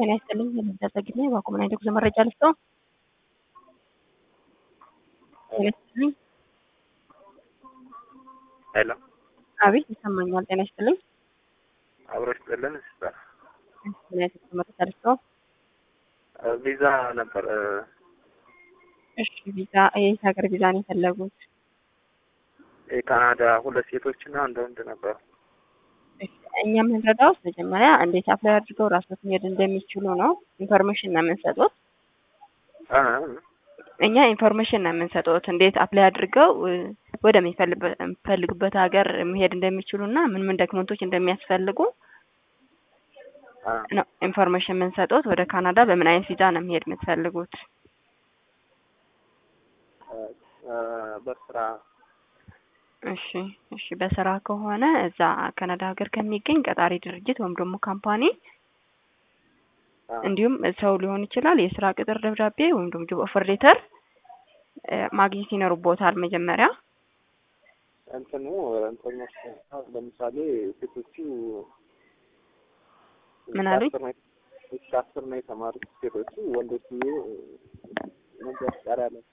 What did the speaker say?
ጤና ይስጥልኝ። የምደረግና የባኮመና የጉዞ መረጃ ልስጠው። ጤና ይስጥልኝ። ሄሎ አቤት ይሰማኛል። ጤና ይስጥልኝ። አብሮች ጥልን ስጠር ምን አይነት የጉዞ መረጃ ልስጠው? ቪዛ ነበር እሺ ቪዛ የየት ሀገር ቪዛ ነው የፈለጉት? የካናዳ ሁለት ሴቶችና አንድ ወንድ ነበሩ። እሺ፣ እኛ የምንረዳው መጀመሪያ እንዴት አፕላይ አድርገው ራስዎት መሄድ እንደሚችሉ ነው። ኢንፎርሜሽን ነው የምንሰጡት። አ እኛ ኢንፎርሜሽን ነው የምንሰጡት እንዴት አፕላይ አድርገው ወደሚፈልጉበት ሀገር መሄድ እንደሚችሉ እና ምን ምን ዶክመንቶች እንደሚያስፈልጉ አ ነው ኢንፎርሜሽን የምንሰጡት። ወደ ካናዳ በምን አይነት ቪዛ ነው መሄድ የምትፈልጉት? አ በስራ እሺ እሺ በስራ ከሆነ እዛ ካናዳ ሀገር ከሚገኝ ቀጣሪ ድርጅት ወይም ደግሞ ካምፓኒ አ እንዲሁም ሰው ሊሆን ይችላል የስራ ቅጥር ደብዳቤ ወይም ደግሞ ጆብ ኦፈር ሌተር ማግኘት ይኖርቦታል መጀመሪያ። እንትኑ እንትኖች ለምሳሌ ሴቶቹ ምን አሉኝ? እስከ አስር ነው- እስከ አስር ነው የተማሩት ሴቶቹ፣ ወንዶቹ መንጃ ፈቃድ አለ